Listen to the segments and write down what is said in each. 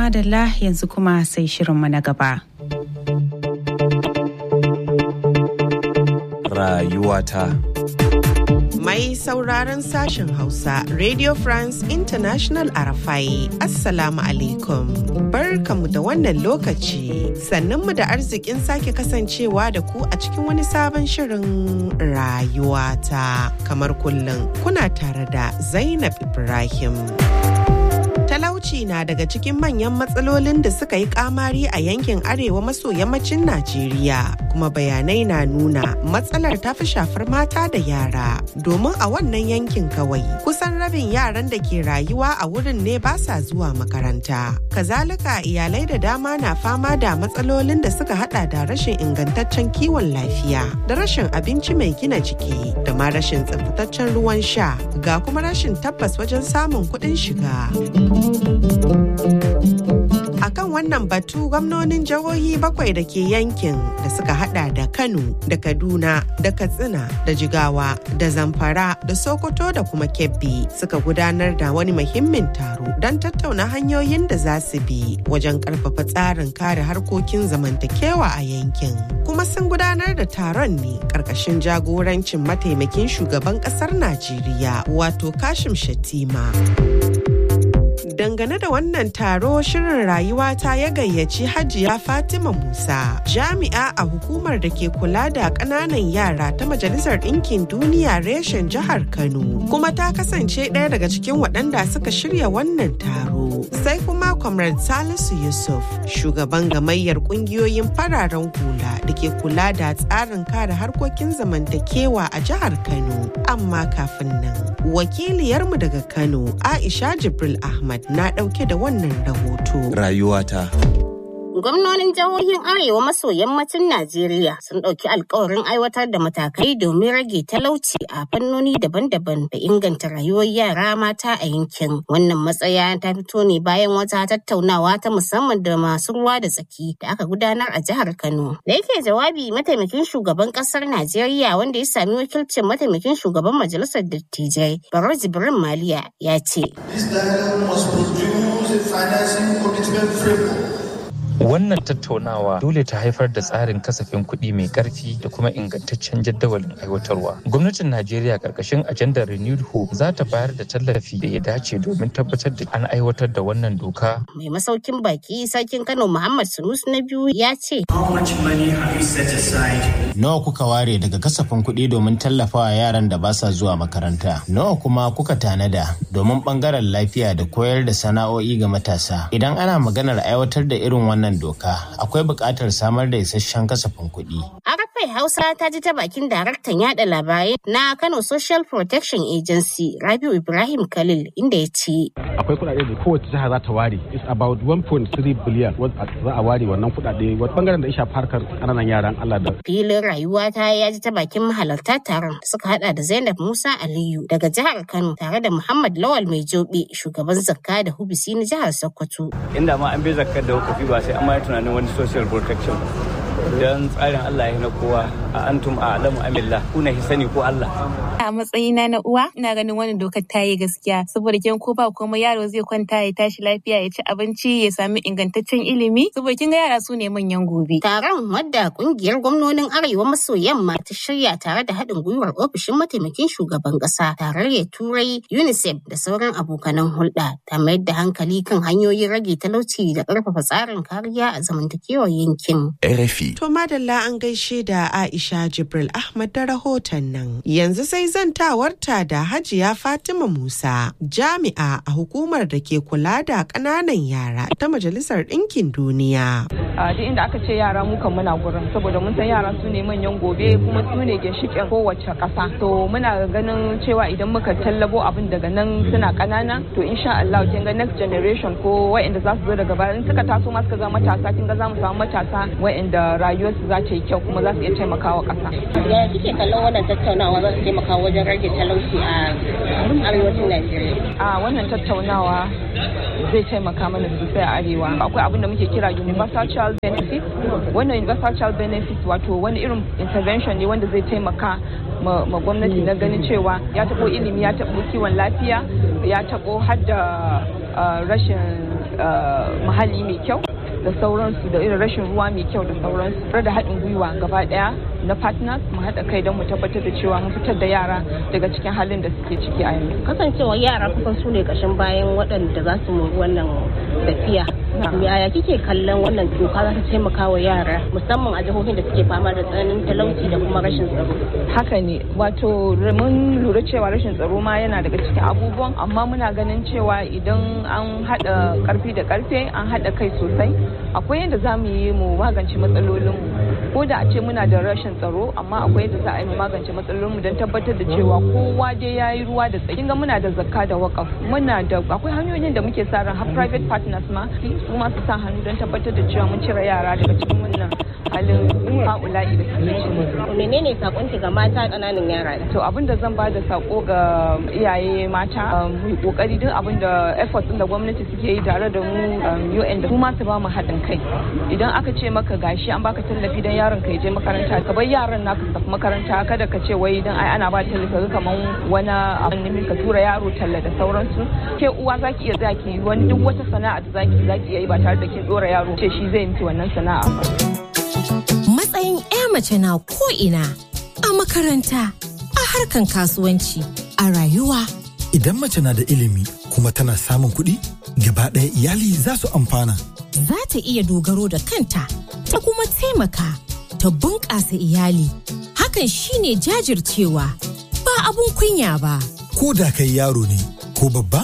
madalla yanzu kuma sai shirinmu na gaba. Rayuwata. Mai sauraron sashen Hausa, Radio France International Arafai, Assalamu alaikum. Barkamu da wannan lokaci, sannunmu da arzikin sake kasancewa da ku a cikin wani sabon shirin rayuwata. Kamar kullum, kuna tare da Zainab Ibrahim. talauci na daga cikin manyan matsalolin da suka yi kamari a yankin arewa maso yammacin Najeriya kuma bayanai na nuna matsalar ta fi shafar mata da yara domin a wannan yankin kawai kusan rabin yaran da ke rayuwa a wurin ne ba sa zuwa makaranta kazalika iyalai da dama na fama da matsalolin da suka hada da rashin ingantaccen kiwon lafiya da rashin abinci mai gina jiki da ma rashin tsaftaccen ruwan sha ga kuma rashin tabbas wajen samun kuɗin shiga. A kan wannan batu gwamnonin jihohi bakwai da ke yankin da suka hada da Kano da Kaduna da Katsina da Jigawa da Zamfara da Sokoto da kuma Kebbi suka gudanar da wani muhimmin taro don tattauna hanyoyin da za su bi wajen karfafa tsarin kare harkokin zamantakewa a yankin. Kuma sun gudanar da taron ne karkashin jagorancin mataimakin shugaban kasar Najeriya wato Kashim Shatima. dangane da wannan taro shirin rayuwa ta ya gayyaci hajiya fatima musa jami'a a hukumar da ke kula da ƙananan yara ta majalisar ɗinkin duniya reshen jihar kano kuma ta kasance ɗaya daga cikin waɗanda suka shirya wannan taro sai kuma comrade salisu yusuf shugaban gamayyar ƙungiyoyin fararen hula da ke kula da tsarin kare harkokin zamantakewa a jihar kano amma kafin nan wakiliyarmu daga kano aisha jibril ahmad na ɗauke da wannan rahoto. Rayuwata. Gwamnonin jihohin Arewa maso yammacin Najeriya sun ɗauki alkawarin aiwatar da matakai domin rage talauci a fannoni daban-daban da inganta rayuwar yara mata a yankin. Wannan matsaya ta fito ne bayan wata tattaunawa ta musamman da masu ruwa da tsaki da aka gudanar a jihar Kano. Da yake jawabi mataimakin shugaban ƙasar Najeriya wanda ya sami wakilcin mataimakin shugaban majalisar dattijai Baro Jibrin Maliya ya ce. This dialogue must produce a financing commitment framework Wannan tattaunawa dole ta haifar da tsarin kasafin kuɗi mai ƙarfi da kuma ingantaccen jadawalin aiwatarwa. Gwamnatin Najeriya ƙarƙashin ajandar Renewed Hope za ta bayar da tallafi da ya dace domin tabbatar da an aiwatar da wannan doka. Mai masaukin baki sarkin Kano Muhammad Sunus na biyu ya ce. Nawa kuka ware daga kasafin kuɗi domin tallafawa yaran da ba sa zuwa makaranta? Nawa kuma kuka tanada domin ɓangaren lafiya da koyar da sana'o'i ga matasa? Idan ana maganar aiwatar da irin wannan wannan doka akwai buƙatar samar da isasshen kasafin kuɗi. Arafai Hausa ta ji ta bakin daraktan yada labarai na Kano Social Protection Agency Rabiu Ibrahim Khalil inda ya ce. Akwai kuɗaɗe da kowace jiha za ta ware. It's about 1.3 billion za a ware wannan kuɗaɗe wata bangaren da ya shafi harkar ƙananan yaran Allah da. Filin rayuwa ta ya ji ta bakin mahalarta taron suka hada da Zainab Musa Aliyu daga jihar Kano tare da Muhammad Lawal Mai Jobe shugaban zakka da hubisi na jihar Sokoto. Inda ma an bi zakkar da hukafi ba sai an ma tunanin wani social protection don tsarin Allah ya na kowa a antum a alamu amillah kuna sani ko Allah. A matsayina na uwa ina ganin wannan dokar ta yi gaskiya saboda kin ko ba kuma yaro zai kwanta ya tashi lafiya ya ci abinci ya sami ingantaccen ilimi saboda kin ga yara su ne manyan gobe. Taron wadda kungiyar gwamnonin Arewa maso yamma ta shirya tare da haɗin gwiwar ofishin mataimakin shugaban ƙasa tarayyar Turai UNICEF da sauran abokanan hulɗa ta mayar da hankali kan hanyoyin rage talauci da ƙarfafa tsarin kariya a zamantakewar yankin. RFI. To madalla an gaishe da Aisha Jibril Ahmad da rahoton nan. Yanzu sai zantawarta da Hajiya Fatima Musa, jami'a a hukumar da ke kula da ƙananan yara ta Majalisar Ɗinkin Duniya. A duk inda aka ce yara mu kan muna gurin saboda mun san yara su ne manyan gobe kuma su ne ginshiƙin kowace ƙasa. To muna ganin cewa idan muka tallabo abin daga nan suna ƙanana to insha Allah kin ga next generation ko wa'anda za su zo daga baya in suka taso ma suka ga matasa kin ga za mu samu matasa wa'anda rayuwarsu za ta yi kyau kuma za su iya taimakawa ƙasa. Ya kike kallon wannan tattaunawa za su taimaka wajen rage talauci a arewacin Najeriya? A wannan tattaunawa zai taimaka mana sosai a arewa. Akwai abin da muke kira universal child benefit. Wannan universal child benefit wato wani irin intervention ne wanda zai taimaka ma gwamnati na ganin cewa ya taɓo ilimi ya taɓo kiwon lafiya ya taɓo har da rashin muhalli mai kyau da sauransu da irin rashin ruwa mai kyau da sauransu da haɗin gwiwa gaba ɗaya na partners mu haɗa kai don mu tabbatar da cewa mun fitar da yara daga cikin halin da suke ciki a yanzu kasancewa yara kusan su ne ƙashin bayan waɗanda za su mori wannan tafiya yaya kike kallon wannan doka za ta taimaka wa yara musamman a jihohin da suke fama da tsananin talauci da kuma rashin tsaro haka ne wato mun lura cewa rashin tsaro ma yana daga cikin abubuwan amma muna ganin cewa idan an haɗa ƙarfi da ƙarfe an haɗa kai sosai akwai yadda za mu yi mu magance matsalolinmu ko da a ce muna da rashin tsaro amma akwai yadda za a yi mu magance matsalolinmu don tabbatar da cewa kowa dai ya yi ruwa da tsaki ga muna da zakka da wakaf muna da akwai hanyoyin da muke sa ran har private partners ma su ma su sa hannu don tabbatar da cewa mun cire yara daga cikin wannan halin haula'i da suke ciki. menene sakon ki ga mata kananan yara to abin da zan ba da sako ga iyaye mata mu yi kokari duk abin da effort din da gwamnati suke yi tare da mu UN da su ma su ba mu haɗin kai idan aka ce maka gashi an baka tallafi dan yaron ka je makaranta ka bar yaran naka su tafi makaranta kada ka ce wai dan ai ana ba tallafi kaman wani abin ne ka tura yaro talla da sauransu ke uwa zaki iya zaki wani duk wata sana'a da zaki zaki iya yi ba tare da kin dora yaro ce shi zai miki wannan sana'a matsayin 'ya mace na ko ina a makaranta a harkan kasuwanci a rayuwa idan mace na da ilimi kuma tana samun kuɗi gaba ɗaya iyali za su amfana za ta iya dogaro da kanta ta kuma taimaka ta bunƙasa iyali hakan shine jajircewa ba abun kunya ba ko da kai yaro ne ko babba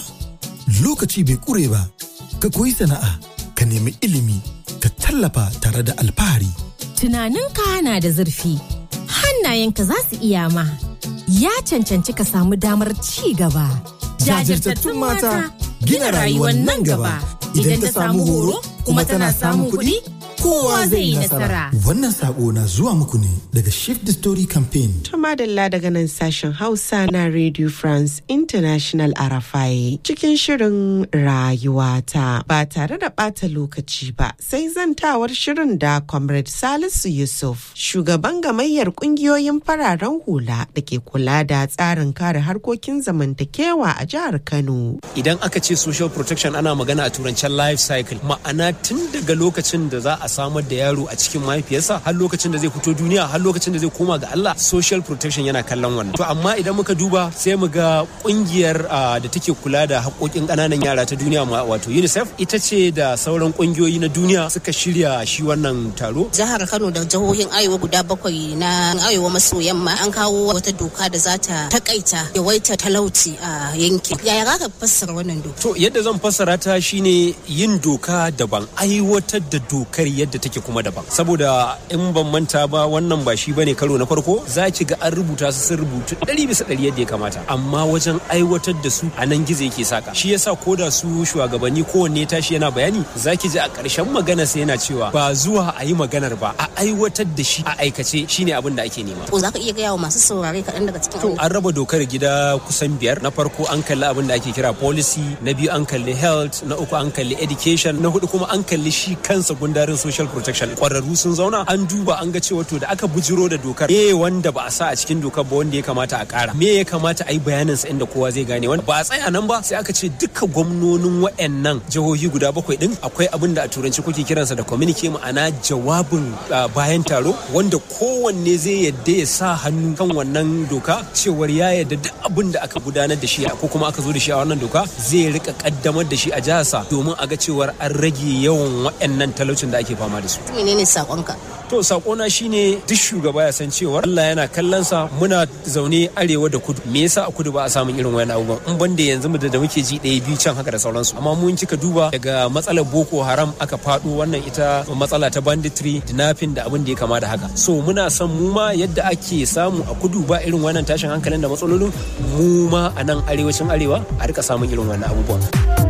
lokaci bai ƙure ba ka koyi sana'a ka nemi ilimi ka tallafa tare da alfahari tunaninka na da zurfi hannayenka za su iya ma ya cancanci ka samu damar ci gaba jajirtattun mata gina rayuwar nan gaba idan ta samu horo kuma tana samun kuɗi kowa zai yi nasara. Wannan sako na zuwa muku ne daga Shift the Story Campaign. Tuma Dalla daga nan sashen Hausa na Radio France International Arafai cikin shirin rayuwata ba tare da ɓata lokaci ba sai zantawar shirin da Comrade Salisu Yusuf shugaban gamayyar ƙungiyoyin fararen hula da ke kula da tsarin kare harkokin zamantakewa a jihar Kano. Idan aka ce social protection ana magana a turancen life cycle ma'ana tun daga lokacin da za a samar da yaro a cikin mahaifiyarsa har lokacin da zai fito duniya har lokacin da zai koma ga Allah social protection yana kallon wannan to amma idan muka duba sai mu ga kungiyar da take kula da haƙoƙin ƙananan yara ta duniya wato UNICEF ita ce da sauran kungiyoyi na duniya suka shirya shi wannan taro jihar Kano da jihohin Arewa guda bakwai na Arewa maso yamma an kawo wata doka da za ta takaita yawaita talauci a yankin yaya za ka fassara wannan doka to yadda zan fassara ta shine yin doka daban aiwatar da dokar yadda take kuma daban saboda in ban manta ba wannan ba shi bane karo na farko za ki ga an rubuta su sun rubutu ɗari bisa ɗari yadda ya kamata amma wajen aiwatar da su a nan gizo yake saka shi yasa ko da su shugabanni kowanne tashi yana bayani za ki ji a ƙarshen magana sai yana cewa ba zuwa a yi maganar ba a aiwatar da shi a aikace shine abin da ake nema ko za ka iya gaya wa masu saurare kaɗan daga cikin to an raba dokar gida kusan biyar na farko an kalli abin da ake kira policy na biyu an kalli health na uku an kalli education na hudu kuma an kalli shi kansa gundarin social protection kwararru sun zauna an duba an ga cewa to da aka bujiro da dokar me wanda ba a sa a cikin dokar ba wanda ya kamata a kara me ya kamata a yi bayanin sa inda kowa zai gane wanda ba a tsaya nan ba sai aka ce duka gwamnonin wayannan jihohi guda bakwai din akwai abin da a turanci kuke kiransa da communique ma'ana jawabin bayan taro wanda kowanne zai yadda ya sa hannu kan wannan doka cewar ya yadda duk abin da aka gudanar da shi ko kuma aka zo da shi a wannan doka zai rika kaddamar da shi a jiharsa domin a ga cewar an rage yawan waɗannan talaucin da ake fama da su. Menene sakonka? To sakona shine duk shugaba ya san cewa Allah yana kallon sa muna zaune arewa da kudu. Me yasa a kudu ba a samun irin wayan abubuwan? In banda yanzu mu da muke ji ɗaya biyu can haka da sauransu. Amma mun kika duba daga matsalar Boko Haram aka faɗo wannan ita matsala ta banditry, dinafin da abin da ya kama da haka. So muna son mu ma yadda ake samu a kudu ba irin wannan tashin hankalin da matsalolin mu ma a nan arewacin arewa a rika samun irin wannan abubuwan.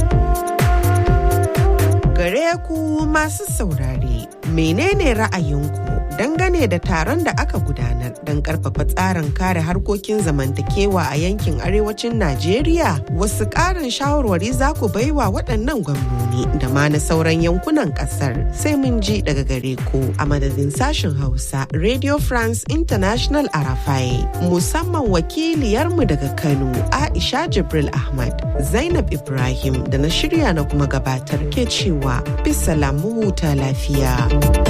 gare ku masu saurare menene ra'ayinku dangane da taron da aka gudanar da don karfafa tsarin kare harkokin zamantakewa a yankin arewacin Najeriya wasu ƙarin shawarwari za ku baiwa waɗannan gwamnoni da ma na sauran yankunan ƙasar sai mun ji daga gare ku a madadin sashen Hausa Radio France International Arafai musamman wakiliyarmu daga Kano Aisha Jibril Ahmad Zainab Ibrahim da na shirya na kuma gabatar ke cewa bisa lamu huta lafiya.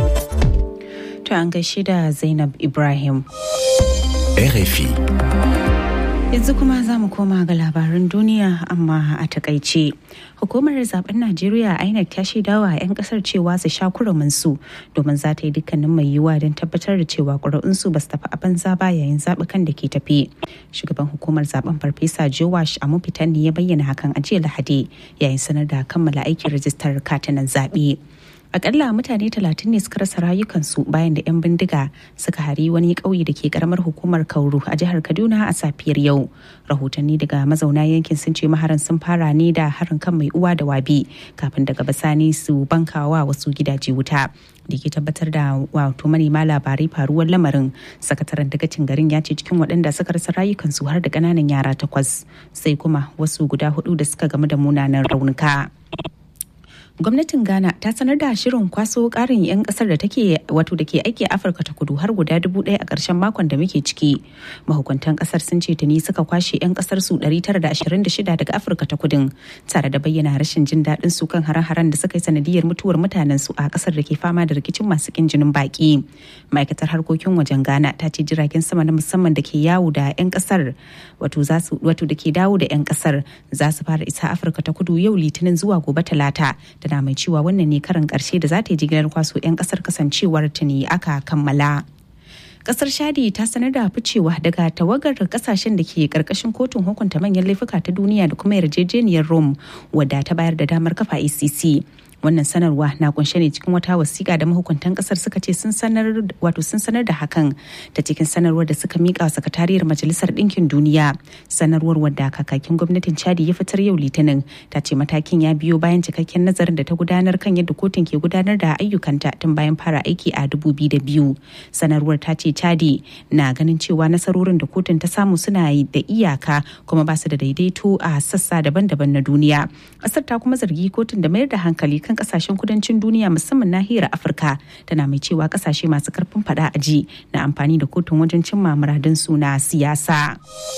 To an gaishe da Zainab Ibrahim. RFI. Yanzu kuma za mu koma ga labaran duniya amma a takaice. Hukumar zaben Najeriya INEC ta shaidawa 'yan kasar cewa su sha su domin za ta yi dukkanin mai yiwuwa don tabbatar da cewa ƙuri'unsu ba su tafi a banza ba yayin zaɓukan da ke tafi. Shugaban hukumar zaben Farfesa Jowash Amufitan ne ya bayyana hakan a jiya Lahadi yayin sanar da kammala aikin rajistar katunan zaɓe. akalla mutane talatin ne suka rasa rayukansu bayan da 'yan bindiga suka hari wani ƙauye da ke karamar hukumar kauru a jihar kaduna a safiyar yau rahotanni daga mazauna yankin sun ce maharan sun fara ne da harin kan mai uwa da wabi kafin daga bisani su bankawa wasu gidaje wuta da ke tabbatar da wato manema labarai faruwar lamarin sakataren dagacin garin ya ce cikin waɗanda suka rasa rayukansu har da ƙananan yara takwas sai kuma wasu guda hudu da suka gamu da munanan raunuka. gwamnatin ghana ta sanar da shirin kwaso karin 'yan kasar da take wato da ke aiki a afirka ta kudu har guda dubu ɗaya a ƙarshen makon da muke ciki mahukuntan kasar sun ce tuni suka kwashe 'yan kasar su 926 daga afirka ta kudin tare da bayyana rashin jin daɗin su kan hare-haren da suka yi sanadiyar mutuwar mutanen su a kasar da ke fama da rikicin masu kin jinin baki ma'aikatar harkokin wajen ghana ta ce jiragen sama na musamman da ke yawo da 'yan kasar wato da ke dawo da 'yan kasar za su fara isa afirka ta kudu yau litinin zuwa gobe talata tana mai cewa wannan ne karin karshe da za ta yi jigilar kwaso 'yan kasar kasancewar tuni aka kammala. kasar shadi ta sanar da ficewa daga tawagar kasashen da ke karkashin kotun hukunta manyan laifuka ta duniya da kuma yarjejeniyar rome wadda ta bayar da damar kafa icc wannan sanarwa na kunshe ne cikin wata wasiƙa da mahukuntan kasar suka ce sun sanar wato sun sanar da hakan ta cikin sanarwar da suka mika wa sakatariyar majalisar ɗinkin duniya sanarwar wadda kakakin gwamnatin chadi ya fitar yau litinin ta ce matakin ya biyo bayan cikakken nazarin da ta gudanar kan yadda kotun ke gudanar da ayyukanta tun bayan fara aiki a dubu biyu da biyu sanarwar ta ce chadi na ganin cewa nasarorin da kotun ta samu suna da iyaka kuma ba su da daidaito a sassa daban-daban na duniya ƙasar ta kuma zargi kotun da mayar da hankali kan kasashen kudancin duniya musamman nahiyar afirka tana mai cewa kasashe masu karfin fada a ji na amfani da kotun wajen cimma muradun su na siyasa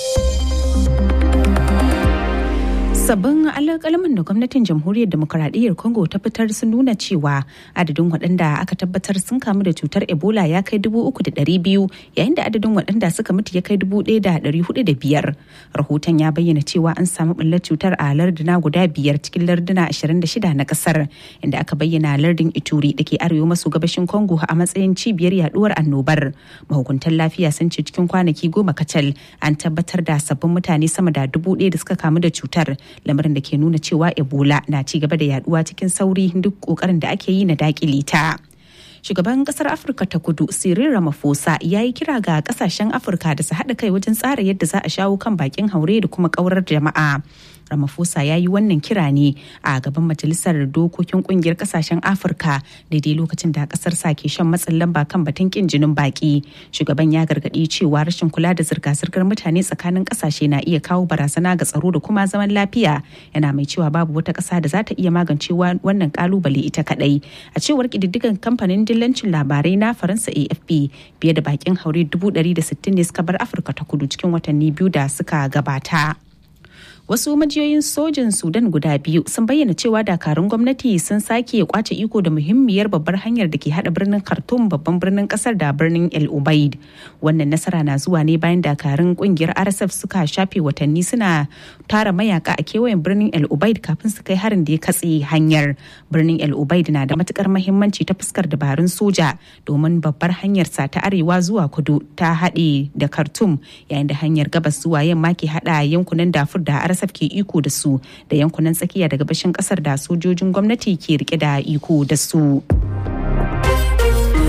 sabbin alƙalamin da gwamnatin jamhuriyar demokuraɗiyyar congo ta fitar sun nuna cewa adadin waɗanda aka tabbatar sun kamu da cutar ebola ya kai dubu uku da ɗari biyu yayin da adadin waɗanda suka mutu ya kai dubu ɗaya da ɗari hudu da biyar rahoton ya bayyana cewa an samu ɓullar cutar a larduna guda biyar cikin larduna ashirin da shida na ƙasar inda aka bayyana lardin ituri da ke arewa maso gabashin congo a matsayin cibiyar yaduwar annobar mahukuntan lafiya sun ce cikin kwanaki goma kacal an tabbatar da sabbin mutane sama da dubu ɗaya da suka kamu da cutar lamarin da ke nuna cewa ebola na ci gaba da yaduwa cikin sauri duk kokarin da ake yi na dakile ta shugaban kasar afirka ta kudu cyril ramaphosa ya yi kira ga kasashen afirka da su haɗa kai wajen tsara yadda za a shawo kan bakin haure da kuma kaurar jama'a Ramaphosa ya yi wannan kira ne a gaban majalisar dokokin kungiyar kasashen Afirka daidai lokacin da kasar sa ke shan matsin lamba kan batun kin jinin baki. Shugaban ya gargaɗi cewa rashin kula da zirga-zirgar mutane tsakanin kasashe na iya kawo barazana ga tsaro da kuma zaman lafiya. Yana mai cewa babu wata ƙasa da za ta iya magance wannan kalubale ita kadai. A cewar ƙididdigan kamfanin dillancin labarai na Faransa AFP fiye da bakin haure 160 ne suka bar Afirka ta kudu cikin watanni biyu da suka gabata. wasu majiyoyin sojin sudan guda biyu sun bayyana cewa dakarun gwamnati sun sake kwace iko da muhimmiyar babbar hanyar da ke hada birnin khartoum babban birnin kasar da birnin el ubaid wannan nasara na zuwa ne bayan dakarun kungiyar rsf suka shafe watanni suna tara mayaka a kewayen birnin el ubaid kafin su kai harin da ya katse hanyar birnin el ubaid na da matukar mahimmanci ta fuskar dabarun soja domin babbar hanyar sa ta arewa zuwa kudu ta haɗe da khartoum yayin da hanyar gabas zuwa yamma ke hada yankunan dafur da RSF ke iko da su da yankunan tsakiya da gabashin kasar da sojojin gwamnati ke rike da iko da su. 'Yan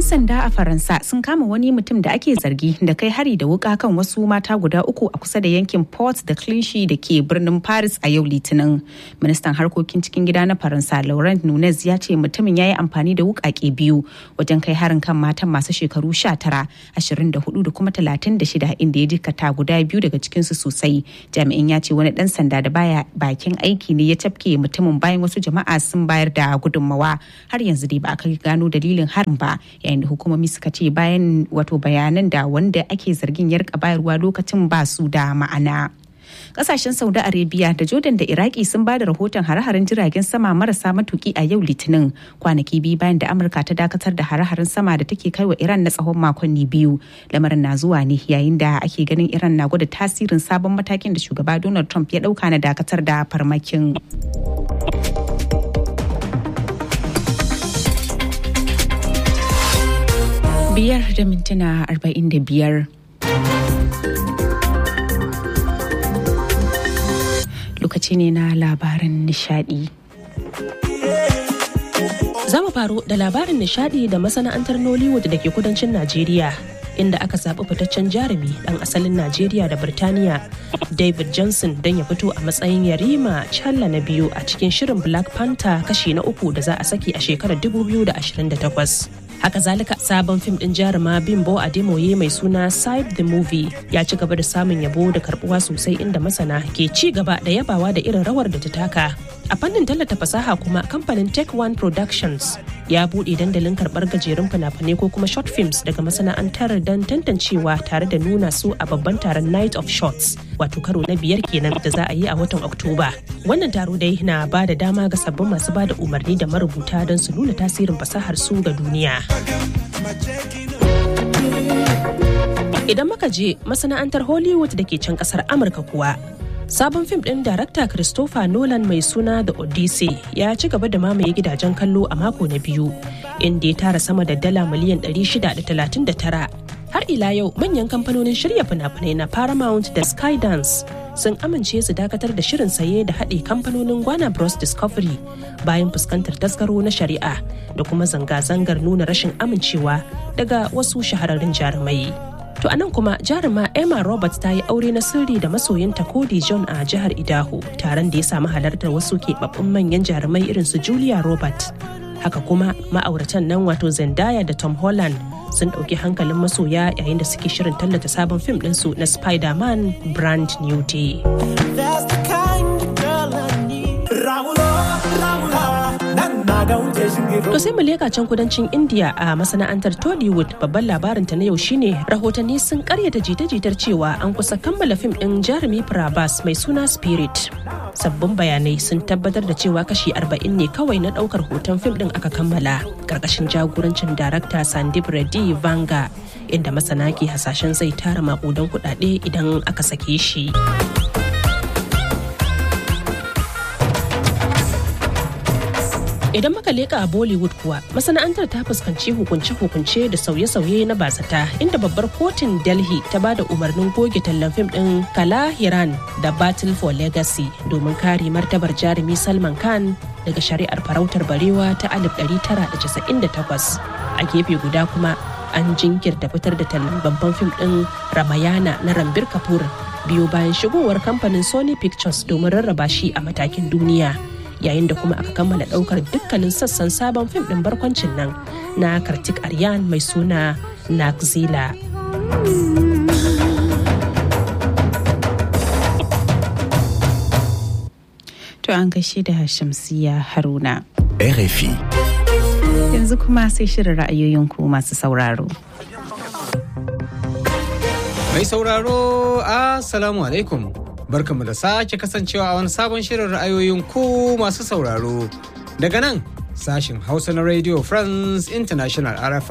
'Yan sanda a Faransa sun kama wani mutum da ake zargi da kai hari da wuka kan wasu mata guda uku a kusa da yankin Port da Clichy da ke birnin Paris a yau Litinin. Ministan harkokin cikin gida na Faransa Laurent Nunez ya ce mutumin ya yi amfani da wukake biyu wajen kai harin kan matan masu shekaru 19, 24 da kuma 36 inda ya jikata guda biyu daga cikinsu sosai. Jami'in ya ce wani dan sanda da baya bakin aiki ne ya tafke mutumin bayan wasu jama'a sun bayar da gudunmawa. Har yanzu dai ba a kai gano dalilin harin ba. yayin da hukumomi suka ce bayan wato bayanan da wanda ake zargin ya rika bayarwa lokacin ba su da ma'ana. kasashen saudi arabia da jordan da iraki sun ba da rahoton hare-haren jiragen sama marasa matuki a yau litinin kwanaki biyu bayan da amurka ta dakatar da hare-haren sama da take kai wa iran na tsawon makonni biyu lamarin na zuwa ne yayin da ake ganin iran na gwada tasirin sabon matakin da shugaba donald trump ya dauka na dakatar da farmakin biyar da mintuna arba'in da biyar lokaci ne na labaran nishadi Za mu faro da labarin nishadi da masana'antar Nollywood da ke kudancin Najeriya inda aka zaɓi fitaccen jarumi ɗan asalin Najeriya da Birtaniya David Johnson don ya fito a matsayin yarima challa na biyu a cikin shirin Black Panther kashi na uku da za a saki a shekarar 2028. haka zalika sabon fim din jaruma bimbo ademoye mai suna side the movie ya ci gaba da samun yabo da karbuwa sosai inda masana ke ci gaba da yabawa da irin rawar da ta taka a fannin tallata fasaha kuma kamfanin tech one productions ya buɗe dandalin karɓar gajerun fina-finai ko kuma short films daga masana'antar don tantancewa tare da nuna su a babban taron night of shots wato karo na biyar kenan da za a yi a watan oktoba wannan taro dai na ba da dama ga sabbin masu ba da umarni da marubuta don su nuna tasirin fasahar su ga duniya Idan muka je masana'antar Hollywood da ke can kasar Amurka kuwa, sabon fim ɗin darakta Christopher Nolan mai suna The Odyssey ya ci gaba da mamaye gidajen kallo a mako na biyu, inda ya tara sama da dala miliyan 639. Har ila yau manyan kamfanonin shirya fina-finai na Paramount da Skydance sun amince su dakatar da shirin saye da haɗe kamfanonin Gwana Bros Discovery bayan fuskantar tasgaro na shari'a da kuma zanga-zangar nuna rashin amincewa daga wasu shahararrun jarumai. To anan kuma jaruma Emma Roberts ta yi aure na sirri da masoyinta Cody John a jihar Idaho taron da ya samu halartar wasu keɓaɓɓun manyan jarumai irin su Julia Roberts. Haka kuma ma'auratan nan wato Zendaya da Tom Holland sun ɗauki hankalin masoya yayin da suke shirin tallata sabon fim ɗinsu na Spider-Man Brand New Day. To sai mu leka can kudancin India a masana'antar Tollywood babban labarin ta na yau shine rahotanni sun karyata jita-jitar cewa an kusa kammala fim ɗin jarumi Prabhas mai suna Spirit. Sabbin bayanai sun tabbatar da cewa kashi 40 ne kawai na ɗaukar hoton fim ɗin aka kammala karkashin jagorancin darakta Sandip Reddy Vanga inda masana ke hasashen zai tara makudan kuɗaɗe idan aka sake shi. Idan muka leka a Bollywood kuwa masana'antar ta fuskanci hukunce-hukunce da sauye-sauye na basata inda babbar kotun Delhi ta ba da umarnin goge tallan fim ɗin Kala Hiran da Battle for Legacy domin kare martabar jarumi Salman Khan daga shari'ar farautar barewa ta 1998. A gefe guda kuma an jinkirta fitar da tallan babban fim ɗin Ramayana na Rambir Kapoor biyo bayan shigowar kamfanin Sony Pictures domin rarraba shi a matakin duniya. yayin da kuma aka kammala daukar dukkanin sassan sabon fim din barkwancin nan na kartik aryan mai suna nakzila to an gaishe da shamsiya haruna RFI. yanzu kuma sai shirin ra'ayoyin ku masu sauraro mai sauraro assalamu alaikum barkamu da sake kasancewa a wani sabon shirin ra'ayoyin ku masu sauraro daga nan sashin hausa na radio france international rfi